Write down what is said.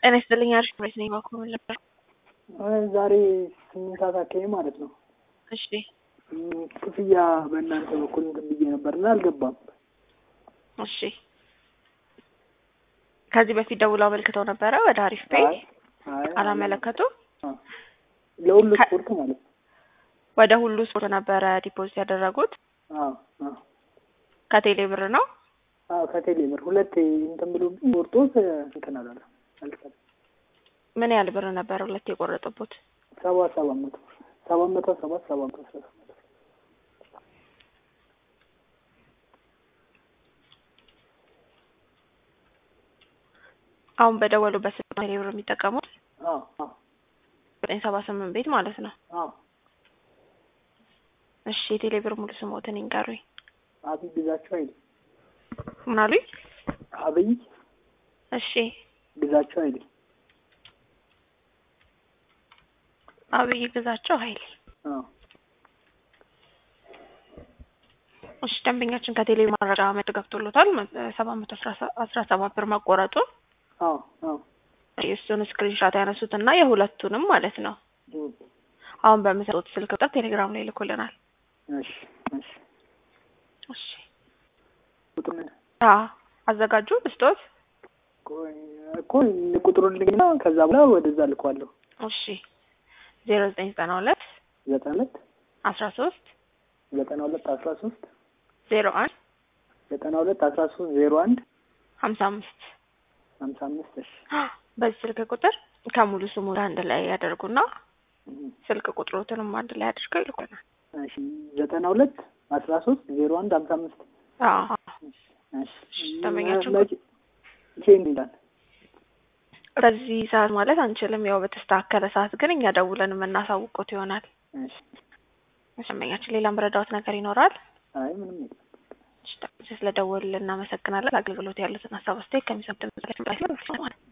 ጤና ይስጥልኝ። አሪፍ ፕሬስ ነኝ። ባኮ ምን ነበር? ዛሬ ስምንት ሰዓት አካባቢ ማለት ነው። እሺ ክፍያ በእናንተ በኩል እንትን ብዬ ነበርና አልገባም። እሺ ከዚህ በፊት ደውለው አመልክተው ነበረ ወደ አሪፍ ፔይ አይ አይ አላመለከቱ? አዎ። ለሁሉ ከ- ስፖርት ማለት ነው። ወደ ሁሉ ስፖርት ነበረ ዲፖዚት ያደረጉት አዎ አዎ ከቴሌ ብር ነው። አዎ ከቴሌ ብር ሁለት እንትን ብሎብኝ ወርጦ እንትን አላለም አልቀረም። ምን ያህል ብር ነበረ ሁለት የቆረጡበት? ሰባት ሰባት መቶ ሰባት መቶ ሰባት ሰባት መቶ አስራ ሰባት አሁን በደወሉበት ስልክ ነው ቴሌ ብር የሚጠቀሙት አዎ አዎ ዘጠኝ ሰባ ስምንት ቤት ማለት ነው። አዎ እሺ የቴሌ ብር ሙሉ ስሞትን ይንገሩኝ። አብይ ግዛቸው አይደል ምን አሉኝ? አብይ እሺ ግዛቸው አይደል አብይ ግዛቸው ኃይሌ። አዎ እሺ ደንበኛችን ከቴሌ ማረጋ መጥ ገብቶሎታል ሰባት መቶ አስራ ሰባት ብር መቆረጡን አዎ አዎ የእሱን ስክሪንሻት ያነሱት እና የሁለቱንም ማለት ነው እም፣ አሁን በምሰጡት ስልክ ቁጥር ቴሌግራም ላይ ልኮልናል። እሺ እሺ እሺ ቁጥሩን አ አዘጋጁ ብስጦት። ቆይ እኮ ቁጥሩን ልግና ከዛ በኋላ ወደዛ ልኳለሁ። እሺ ዜሮ ዘጠኝ ዘጠና ሁለት ዘጠና ሁለት አስራ ሶስት ዘጠና ሁለት አስራ ሶስት ዜሮ አንድ ዘጠና ሁለት አስራ ሶስት ዜሮ አንድ ሀምሳ አምስት ሀምሳ አምስት እሺ በዚህ ስልክ ቁጥር ከሙሉ ስሙ ጋር አንድ ላይ ያደርጉና እም፣ ስልክ ቁጥሮትንም አንድ ላይ አድርገው ይልኩናል። እሺ ዘጠና ሁለት አስራ ሶስት ዜሮ አንድ ሀምሳ አምስት አዎ እሺ ደንበኛችን መቼ መቼ እንዲላል በዚህ ሰዓት ማለት አንችልም። ያው በተስተካከለ ሰዓት ግን እኛ ደውለን የምናሳውቁት ይሆናል። እሺ ደንበኛችን ሌላ ምረዳዎት ነገር ይኖራል? አይ ምንም የለም ስለደወልን እናመሰግናለን። አገልግሎት ያሉትን ሀሳብ አስተያየት ከሚሰጡን